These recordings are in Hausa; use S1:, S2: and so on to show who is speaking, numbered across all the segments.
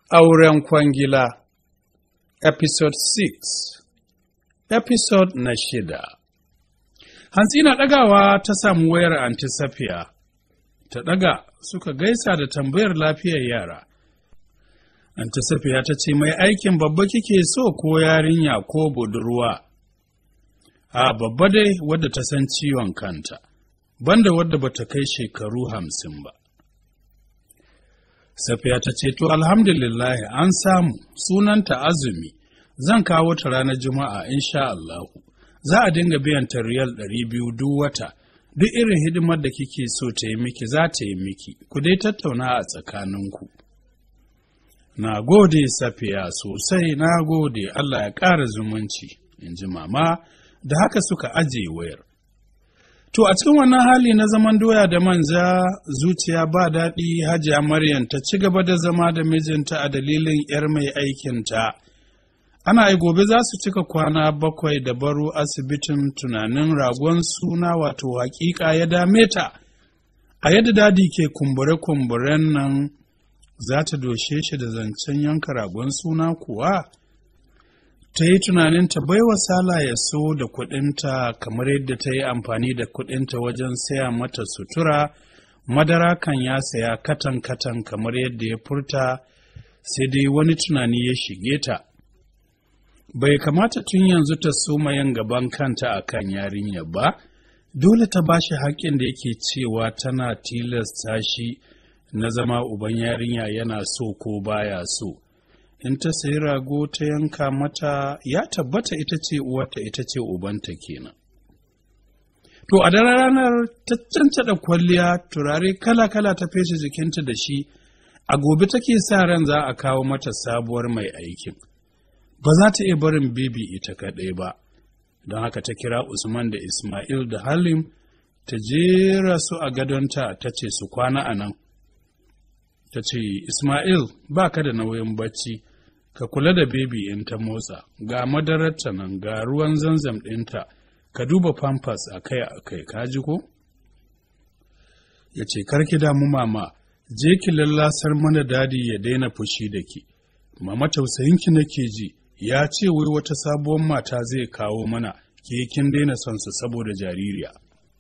S1: Auren kwangila Episode 6 Episode na shida Hantsi na ɗagawa ta samu wayar Antisafiya, ta ɗaga suka gaisa da tambayar lafiyar yara. Antisafiya ta ce mai aikin babba kike so ko yarinya ko budurwa. A babba dai wadda ta san ciwon kanta, banda wadda bata kai shekaru hamsin ba. Safiya ta ce, To, alhamdulillahi an samu sunanta azumi, zan kawo ta ranar Juma'a, insha Allahu. Za a dinga biyan ta riyal ɗari biyu duk wata, duk irin hidimar da kike so ta yi miki za ta yi miki, ku dai tattauna a tsakaninku. Na gode Safiya sosai, na gode Allah ya ƙara zumunci, in ji mama, da haka suka ajiye wayar. To a cikin wannan hali na zaman doya da manja zuciya ba daɗi hajiya Maryam ta ci gaba da zama da mijinta a dalilin 'yar mai aikinta. Ana yi gobe za su cika kwana bakwai da baro asibitin tunanin ragon suna wato hakika ya dame ta. A yadda dadi ke kumbure-kumburen nan za ta doshe shi da zancen yanka ragon suna kuwa? ta yi tunanin ta baiwa Sala ya so da kuɗinta kamar yadda ta yi amfani da kuɗinta wajen saya mata sutura, madara kan ya saya katan-katan kamar yadda ya furta, sai dai wani tunani ya shige ta. Bai kamata tun yanzu ta soma yin gaban kanta a kan yarinya ba, dole ta ba shi haƙƙin da yake cewa tana tilasta shi na zama uban yarinya yana so ko baya so. in ta sayi rago ta yanka mata ya tabbata ita ce uwarta ita ce ubanta kenan. To a daren ranar ta cancada kwalliya turare kala-kala ta feshe jikinta da shi, a gobe take sa ran za a kawo mata sabuwar mai aikin. Ba za ta iya barin bibi ita kaɗai ba, don haka ta kira Usman da Ismail da Halim ta jera su a gadonta ta ce su kwana a nan. Ta ce, Ismail, ba ka da nauyin bacci, ka kula da bebi in ta motsa, ga madararta nan ga ruwan zanzam ɗinta, ka duba pampas akai akai ka ji ko? Ya ce, Karki damu mama, je ki lallasar mana dadi ya daina fushi da ki. Mama tausayinki nake ji, ya ce wai wata sabuwar mata zai kawo mana, ke kin daina son su saboda jaririya.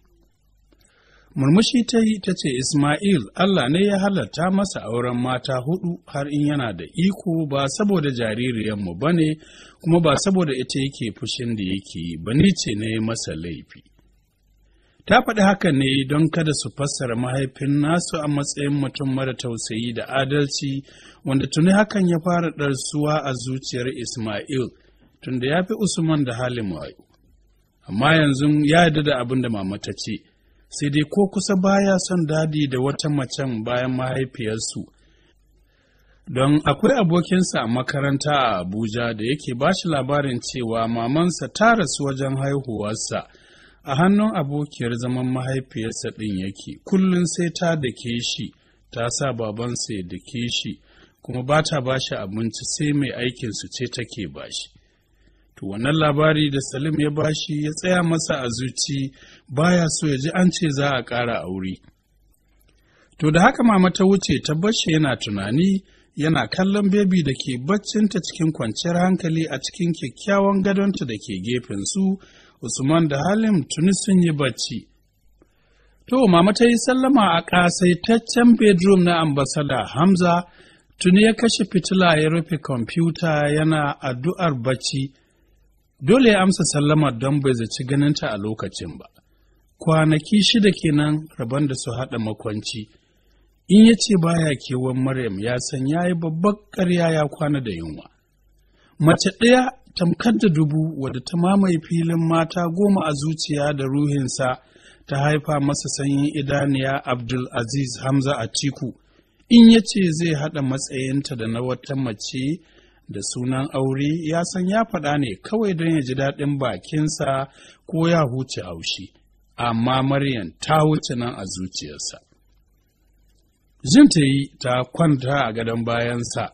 S1: Murmushi ta yi ta ce, Ismail, Allah ne ya halatta masa auren mata hudu har in yana da iko ba saboda jaririyanmu ba ne, kuma ba saboda ita yake fushin da yake yi, ba ni ce ne masa laifi. Ta faɗi haka ne don kada su fassara mahaifin nasu a matsayin mutum mara tausayi da adalci, wanda tuni hakan ya fara ɗarsuwa a zuciyar Ismail, tunda ya fi Usman da halin wayo. Amma yanzu ya yarda da abin da mama ta ce. sai dai ko kusa baya son dadi da wata macen bayan mahaifiyarsu. Don akwai abokinsa a makaranta a Abuja da yake ba shi labarin cewa mamansa ta rasu wajen haihuwarsa a hannun abokiyar zaman mahaifiyarsa ɗin yake, kullum sai ta dake shi, ta sa babansa ya dake shi, kuma ba ta ba shi abinci sai mai aikinsu ce take ba shi. To wannan labari da Salim ya bashi ya tsaya masa a zuci baya so ya ji an ce za a ƙara aure. To da haka mama ta wuce ta bashi yana tunani yana kallon bebi da ke baccinta cikin kwanciyar hankali a cikin kyakkyawan gadonta da ke gefen su Usman da Halim tuni sun yi bacci. To mama ta yi sallama a ƙasaitaccen bedroom na ambasada Hamza tuni ya kashe fitila ya rufe kwamfuta yana addu'ar bacci. dole ya amsa sallamar don bai zaci ganinta a lokacin ba. Kwanaki shida kenan rabon da su haɗa makwanci, in ya ce baya kewan Maryam ya san ya yi babbar ƙarya ya kwana da yunwa. Mace ɗaya tamkar da dubu wadda ta mamaye filin mata goma a zuciya da ruhinsa ta haifa masa sanyin idaniya Abdul Aziz Hamza Atiku, in ya ce zai haɗa matsayinta da na wata mace da sunan aure ya san ya faɗa ne kawai don ya ji daɗin bakinsa ko ya huce haushi, amma Maryam ta wuce nan a zuciyarsa. Jin ta yi ta kwanta a gadon bayansa,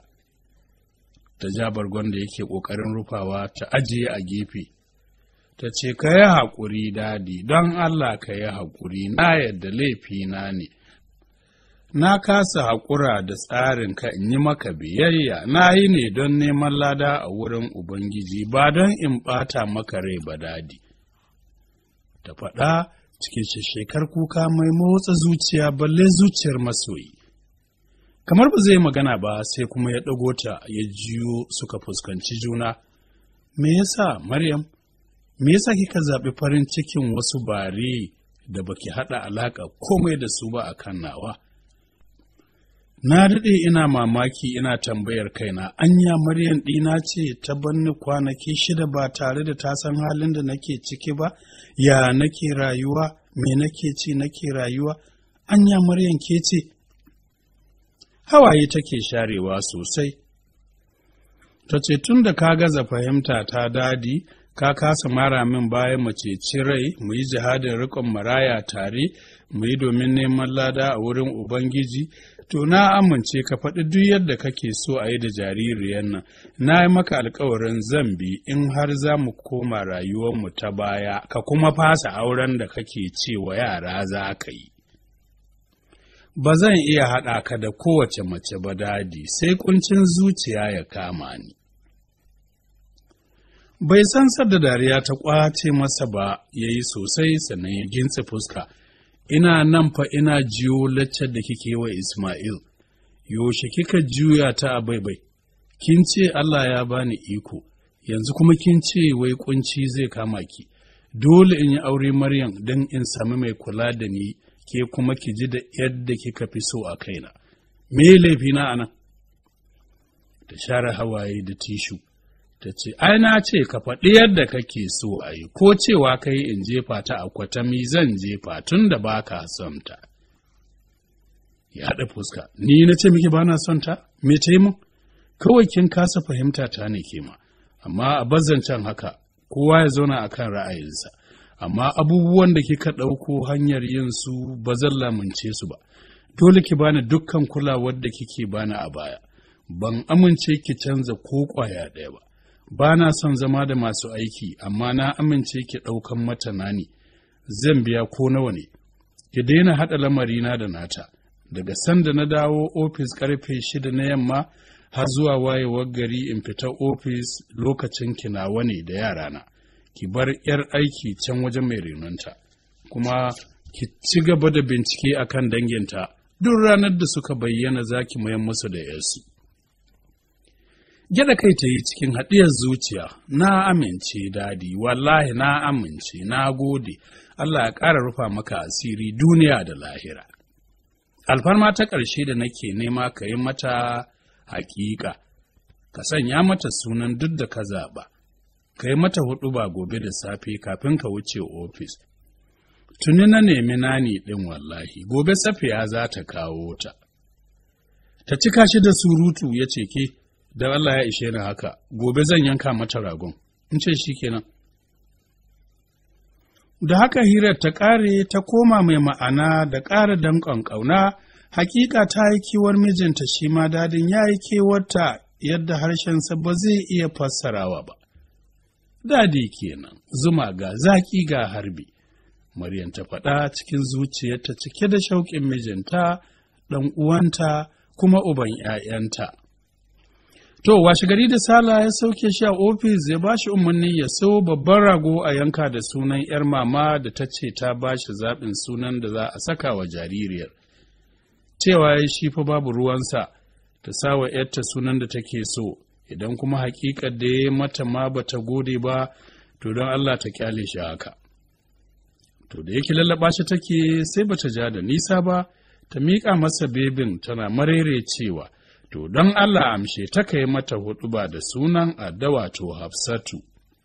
S1: ta ja bargon da yake ƙoƙarin rufawa ta ajiye a gefe, ta ce, Ka yi haƙuri dadi, don Allah ka yi haƙuri, na yadda laifina ne. na kasa haƙura da tsarin ka in yi maka biyayya, na yi ne don neman lada a wurin Ubangiji, ba don in ɓata maka rai ba dadi. Ta faɗa cikin shekar kuka mai motsa zuciya balle zuciyar masoyi. Kamar ba zai magana ba sai kuma ya ɗago ta ya jiyo suka fuskanci juna. Me yasa Maryam, me yasa kika zaɓi farin cikin wasu bare da baki haɗa alaƙa komai da su ba a kan nawa? Na daɗe ina mamaki ina tambayar kaina, anya Maryam ɗina ce ta banni kwanaki shida ba tare da ta san halin da nake ciki ba, ya nake rayuwa, me nake ci nake rayuwa, anya Maryam ke ce. Hawaye take sharewa sosai. Ta ce tun da ka gaza fahimta ta dadi, ka kasa mara min bayan mu ceci rai, mu yi jihadin riƙon maraya tare, mu yi domin neman lada a wurin Ubangiji, to na amince ka faɗi duk yadda kake so a yi da jaririyar nan, na yi maka alkawarin zan bi in har za mu koma rayuwarmu ta baya, ka kuma fasa auren da kake cewa yara za ka yi. Ba zan iya haɗa ka da kowace mace ba dadi, sai kuncin zuciya ya kama ni. Bai san sadda dariya ta ƙwace masa ba, ya yi sosai sannan ya gintse fuska. ina nan fa ina jiyo laccar da kike wa Ismail, yaushe kika juya ta a baibai, kin ce Allah ya bani iko, yanzu kuma kin ce wai kunci zai kama ki, dole in yi aure Maryam don in sami mai kula da ni ke kuma ki ji da yadda kika fi so a kaina. Me laifina a nan? Ta share hawaye da tishu. ta ce, Ai, na ce ka faɗi yadda kake so a yi, ko cewa kai in jefa ta a kwatami zan jefa tun da ba ka son ta. Ya haɗa fuska, ni na ce miki ba na son ta, me ta yi mun? Kawai kin kasa fahimta ta ne ke ma, amma a bazzancen haka, kowa ya zauna a kan ra'ayinsa, amma abubuwan da kika ɗauko hanyar yin su ba zan lamunce su ba, dole ki bani dukkan kulawar da kike bani a baya, ban amince ki canza ko ƙwaya ɗaya ba. ba na son zama da masu aiki, amma na amince ki ɗaukan mata nani, zan biya ko nawa ne, ki daina haɗa lamarina da nata, daga sanda na dawo ofis ƙarfe shida na yamma har zuwa wayewar gari in fita ofis lokacin kinawa ne da yarana, ki bar ‘yar aiki can wajen mai renonta, kuma ki ci gaba da bincike akan danginta duk ranar da suka bayyana za ki mayan musu da ‘yarsu. Gyada kai ta yi cikin haɗiyar zuciya, na amince dadi, wallahi na amince, na gode, Allah ya ƙara rufa maka asiri duniya da lahira. Alfarma ta ƙarshe da nake nema ka yi mata haƙiƙa, ka sanya mata sunan duk da ka zaɓa, ka yi mata huɗu ba gobe da safe kafin ka wuce ofis. Tuni na nemi nani ɗin wallahi, gobe safiya za ta kawo ta. Ta cika shi da surutu ya ce ke, don Allah ya ishe ni haka, gobe zan yanka mata ragon, in ce shi kenan. Da haka hirar ta ƙare ta koma mai ma'ana da ƙara danƙon ƙauna, hakika ta yi kiwar mijinta shi ma dadin ya yi kewarta yadda harshensa ba zai iya fassarawa ba. Dadi kenan, zuma ga zaƙi ga harbi. Maryam ta faɗa cikin zuciyarta cike da shauƙin mijinta, ɗan uwanta, kuma uban ‘ya'yanta. To, washe gari da Sala ya sauke shi a ofis ya ba shi umarni ya sau babban rago a yanka da sunan ‘yar mama da ta ce ta ba shi zaɓin sunan da za a saka wa jaririyar. Cewa ya shi fa babu ruwansa ta sa wa ‘yarta sunan da take so, idan kuma haƙiƙar da ya mata ma ba ta gode ba, to don Allah ta kyale shi haka. To, da yake lallaɓa shi take sai ba ta ja da nisa ba, ta miƙa masa bebin tana marere cewa. to don Allah amshe ta kai mata huɗu ba da sunan addawa to Hafsatu.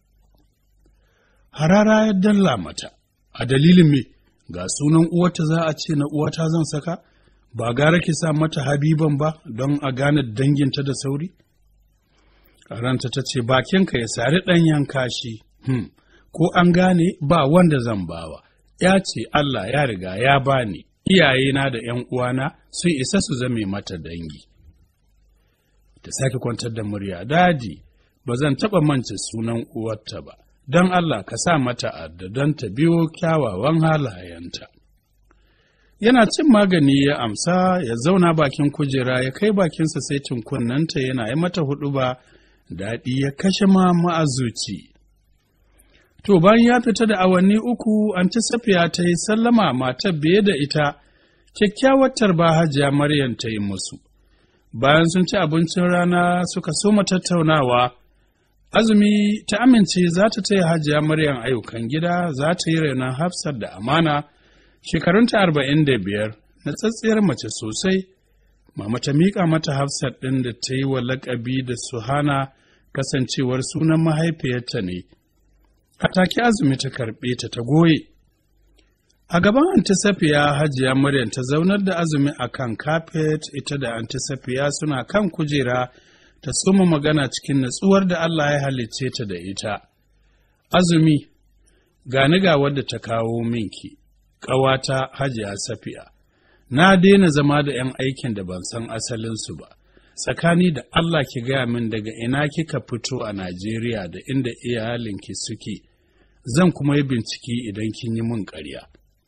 S1: Harara ya dalla mata, a dalilin me, ga sunan uwata za a ce na uwata zan saka, ba gara ki sa mata habiban ba don a gane danginta da sauri? Ranta ta ce bakinka ya sari ɗan yanka shi, hmm. ko an gane ba wanda zan bawa, ya ce Allah ya riga ya bani, iyayena da ’yan uwana sun isa su zame mata dangi. ta sake kwantar da murya daji ba zan taɓa mance sunan uwarta ba don Allah ka sa mata adda don ta biyo kyawawan halayenta Yana cin magani ya amsa ya zauna bakin kujera ya kai bakinsa sai kunnanta yana yi mata hudu ba daɗi ya kashe ma ma'azuci. To bayan ya fita da awanni uku anti safiya ta yi sallama matar biye da ita kyakkyawar tarba hajiya Maryam ta yi musu. Bayan sun ci abincin rana suka soma tattaunawa, azumi ta amince za ta taya hajiya Maryam ayyukan gida za ta yi renon hafsar da amana shekarunta arba'in da biyar na tsatsiyar mace sosai. Mama ta miƙa mata hafsat ɗin da ta yi wa laƙabi da suhana kasancewar sunan mahaifiyarta ne. A take azumi ta karɓe ta ta goye. A gaban antisafiya hajiya Maryam ta zaunar da azumi a kan kafet ita da antisafiya suna kan kujera ta soma magana cikin natsuwar da Allah ya halicce ta da ita. Azumi, gani ga wadda ta kawo minki, ƙawata hajiya safiya. Na daina zama da ‘yan aikin da ban san asalinsu ba, tsakani da Allah ki gaya min daga ina kika fito a Najeriya da inda iyalinki suke, zan kuma yi bincike idan kin yi min ƙarya.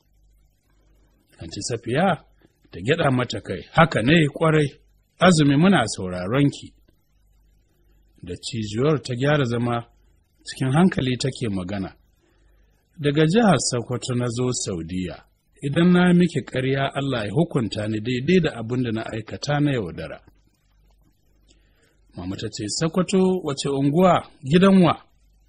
S1: Anti Safiya ta gyaɗa mata kai, haka ne ƙwarai, azumi muna sauraron ki. Da cijuwar ta gyara zama cikin hankali take magana. Daga jihar Sokoto na zo Saudiya, idan na miki ƙarya Allah ya hukunta ni daidai da abin da na aikata na yaudara. Mama ta ce, Sokoto wace unguwa gidan wa?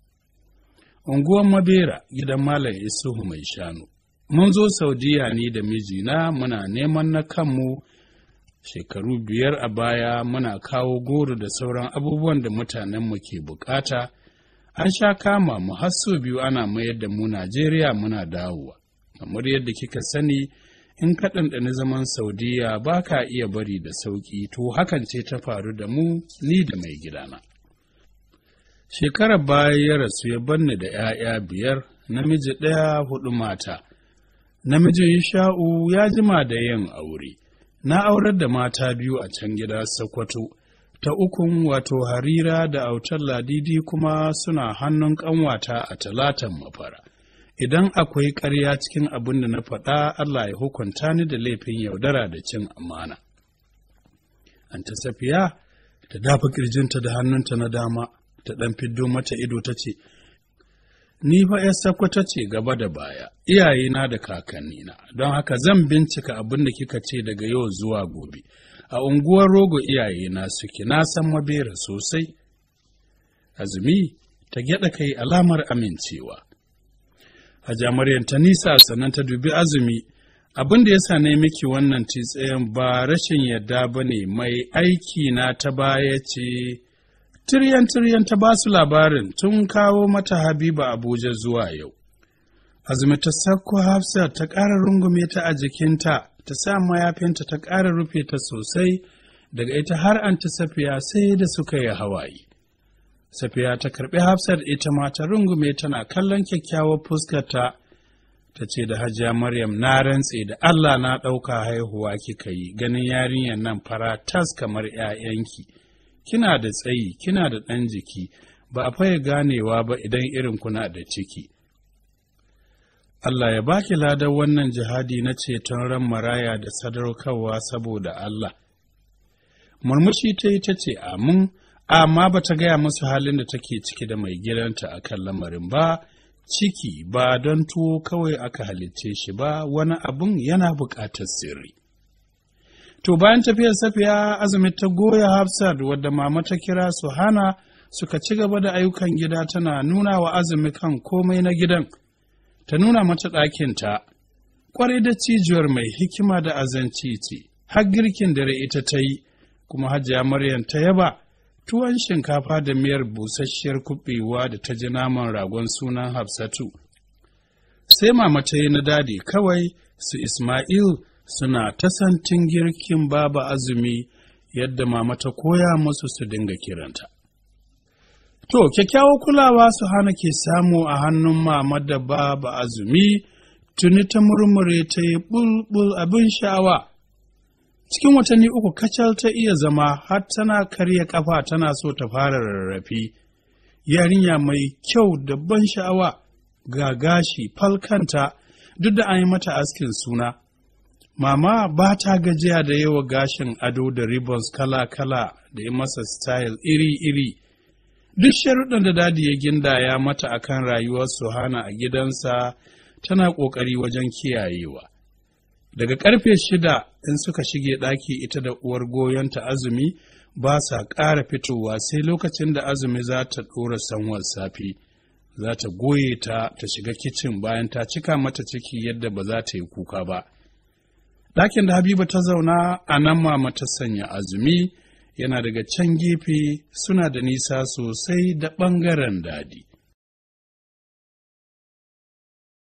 S1: Unguwan Mabera gidan Malam Isuhu mai shanu. Mun zo Saudiya ni da mijina muna neman na kanmu shekaru biyar a baya muna kawo goro da sauran abubuwan da mutanenmu ke bukata. An sha kama mu har sau biyu ana mayar da mu Najeriya muna dawowa. Kamar yadda kika sani in ka ɗanɗani zaman Saudiya ba ka iya bari da sauƙi to hakan ce ta faru da mu ni da mai gidana. Shekarar baya ya rasu ya banni da ‘ya'ya biyar, namiji ɗaya huɗu mata. Namijin Sha'u ya jima da yin aure, na aurar da mata biyu a can gida Sokoto, ta ukun wato Harira da autar Ladidi kuma suna hannun ƙanwata a talatan mafara. Idan akwai ƙarya cikin abin da na faɗa, Allah ya hukunta ni da laifin yaudara da cin amana. Anta Safiya ta dafa ƙirjinta da hannunta na dama, ta ɗan fiddo mata ido ta ce, Ni fa ‘yar sakwata ce gaba da baya, iyayena da kakannina, don haka zan bincika abin da kika ce daga yau zuwa gobe. A unguwar rogo iyayena suke, na san mabera sosai. Azumi ta gyaɗa kai alamar amincewa. Hajiya Maryam ta nisa sannan ta dubi azumi, abin da ya sa ne miki wannan tsayen ba rashin yadda ba ne mai aiki na ta baya ce. tiryan-tiryan ta ba su labarin tun kawo mata Habiba Abuja zuwa yau. Azumi ta sakko Hafsa ta ƙara rungume ta a jikinta, ta sa mayafinta ta ƙara rufe ta sosai, daga ita har an ta safiya sai da suka yi hawaye. Safiya ta karɓi Hafsat ita ma ta rungume tana kallon kyakkyawar fuskarta, ta ce da Hajiya Maryam na rantse da Allah na ɗauka haihuwa kika yi, ganin yarinyar nan fara tas kamar ‘ya'yanki. kina da tsayi, kina da ɗan jiki, ba a faye ganewa ba idan irin kuna da ciki. Allah ya baki ladar wannan jihadi na ceton ran maraya da sadaukarwa saboda Allah. Murmushi ta yi ta ce amin, amma ba ta gaya musu halin da take ciki da mai gidanta a kan lamarin ba, ciki ba don tuwo kawai aka halicce shi ba, wani abun yana buƙatar sirri. To bayan tafiyar safiya azumi ta goya Hafsat wadda mama ta kira su hana suka ci gaba da ayyukan gida tana nuna wa azumi kan komai na gidan, ta nuna mata ɗakinta, ƙwarai da cijiyar mai hikima da azanci ce, har girkin dare ita ta yi, kuma hajiya Maryam ta yaba tuwon shinkafa da miyar busasshiyar kuɓewa da ta ji naman ragon sunan Hafsatu. Sai mama ta yi na dadi kawai su Ismail suna ta santin girkin baba azumi yadda mama ta koya musu su dinga kiranta. To, kyakkyawar kulawa su hana ke samu a hannun mama da baba azumi tuni ta murmure ta yi bulbul abin sha'awa. Cikin watanni uku kacal ta iya zama har tana karya kafa tana so ta fara rarrafe. Yarinya mai kyau da ban sha'awa ga gashi falkanta duk da an yi mata askin suna. Mama ba ta gajiya da yawa gashin ado da ribbons kala-kala da yi masa style iri-iri. Duk sharuɗan da dadi ya gindaya mata akan rayuwar Suhana a gidansa tana ƙoƙari wajen kiyayewa. Daga ƙarfe shida in suka shige ɗaki ita da uwar goyonta azumi ba sa ƙara fitowa sai lokacin da azumi za ta ɗora sanwar safe. Za ta goye ta ta shiga kicin bayan ta cika mata ciki yadda ba za ta yi kuka ba. Ɗakin da Habiba ta zauna a nan mama ta sanya azumi yana daga can gefe suna da nisa sosai da ɓangaren dadi.